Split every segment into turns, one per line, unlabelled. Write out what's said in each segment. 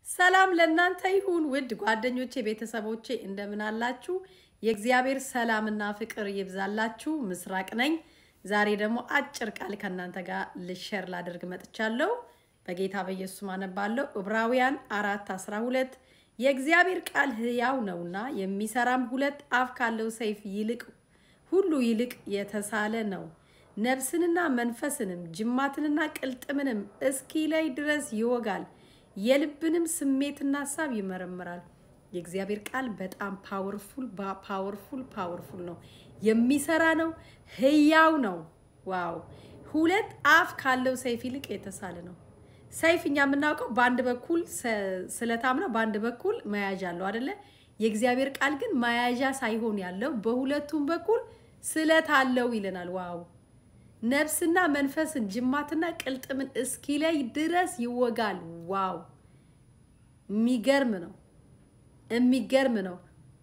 ሰላም ለእናንተ ይሁን ውድ ጓደኞቼ፣ ቤተሰቦቼ እንደምን አላችሁ? የእግዚአብሔር ሰላምና ፍቅር ይብዛላችሁ። ምስራቅ ነኝ። ዛሬ ደግሞ አጭር ቃል ከእናንተ ጋር ልሸር ላደርግ መጥቻለሁ። በጌታ በኢየሱስ አነባለሁ። ዕብራውያን አራት አስራ ሁለት የእግዚአብሔር ቃል ሕያው ነውና የሚሰራም ሁለት አፍ ካለው ሰይፍ ይልቅ ሁሉ ይልቅ የተሳለ ነው ነፍስንና መንፈስንም ጅማትንና ቅልጥምንም እስኪለይ ድረስ ይወጋል የልብንም ስሜትና ሀሳብ ይመረምራል። የእግዚአብሔር ቃል በጣም ፓወርፉል ፓወርፉል ፓወርፉል ነው። የሚሰራ ነው። ህያው ነው። ዋው! ሁለት አፍ ካለው ሰይፍ ይልቅ የተሳለ ነው። ሰይፍ እኛ የምናውቀው በአንድ በኩል ስለታም ነው፣ በአንድ በኩል መያዣ አለው አደለ? የእግዚአብሔር ቃል ግን መያዣ ሳይሆን ያለው በሁለቱም በኩል ስለት አለው ይለናል። ዋው! ነፍስና መንፈስን ጅማትና ቅልጥምን እስኪለይ ድረስ ይወጋል። ዋው! የሚገርም ነው። የሚገርም ነው።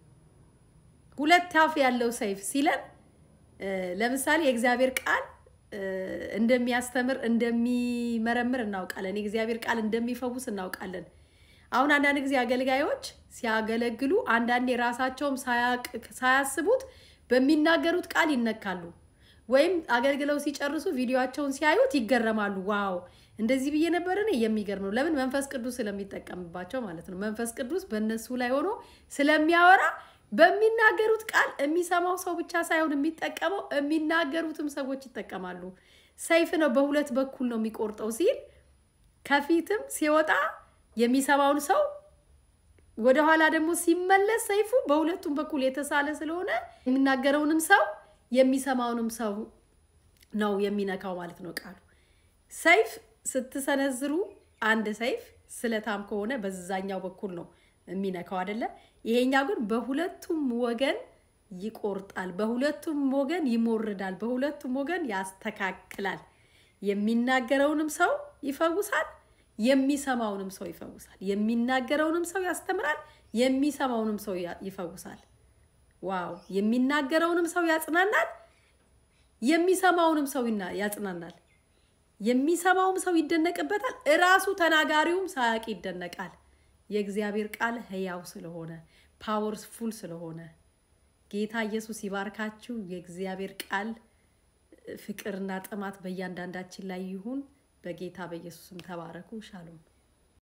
ሁለት አፍ ያለው ሰይፍ ሲለን ለምሳሌ የእግዚአብሔር ቃል እንደሚያስተምር እንደሚመረምር እናውቃለን። የእግዚአብሔር ቃል እንደሚፈውስ እናውቃለን። አሁን አንዳንድ ጊዜ አገልጋዮች ሲያገለግሉ አንዳንዴ ራሳቸውም ሳያስቡት በሚናገሩት ቃል ይነካሉ። ወይም አገልግለው ሲጨርሱ ቪዲዮቸውን ሲያዩት ይገረማሉ። ዋው እንደዚህ ብዬ ነበር እኔ። የሚገርም ነው። ለምን? መንፈስ ቅዱስ ስለሚጠቀምባቸው ማለት ነው። መንፈስ ቅዱስ በእነሱ ላይ ሆኖ ስለሚያወራ በሚናገሩት ቃል የሚሰማው ሰው ብቻ ሳይሆን የሚጠቀመው የሚናገሩትም ሰዎች ይጠቀማሉ። ሰይፍ ነው፣ በሁለት በኩል ነው የሚቆርጠው ሲል ከፊትም ሲወጣ የሚሰማውን ሰው ወደኋላ ደግሞ ሲመለስ ሰይፉ በሁለቱም በኩል የተሳለ ስለሆነ የሚናገረውንም ሰው የሚሰማውንም ሰው ነው የሚነካው ማለት ነው ቃሉ። ሰይፍ ስትሰነዝሩ አንድ ሰይፍ ስለታም ከሆነ በዛኛው በኩል ነው የሚነካው አይደለ? ይሄኛው ግን በሁለቱም ወገን ይቆርጣል፣ በሁለቱም ወገን ይሞርዳል፣ በሁለቱም ወገን ያስተካክላል። የሚናገረውንም ሰው ይፈውሳል፣ የሚሰማውንም ሰው ይፈውሳል። የሚናገረውንም ሰው ያስተምራል፣ የሚሰማውንም ሰው ይፈውሳል። ዋው! የሚናገረውንም ሰው ያጽናናል፣ የሚሰማውንም ሰው ያጽናናል። የሚሰማውም ሰው ይደነቅበታል፣ እራሱ ተናጋሪውም ሳያውቅ ይደነቃል። የእግዚአብሔር ቃል ሕያው ስለሆነ ፓወርፉል ስለሆነ ጌታ ኢየሱስ ይባርካችሁ። የእግዚአብሔር ቃል ፍቅርና ጥማት በእያንዳንዳችን ላይ ይሁን። በጌታ በኢየሱስም ተባረኩ። ሻሎም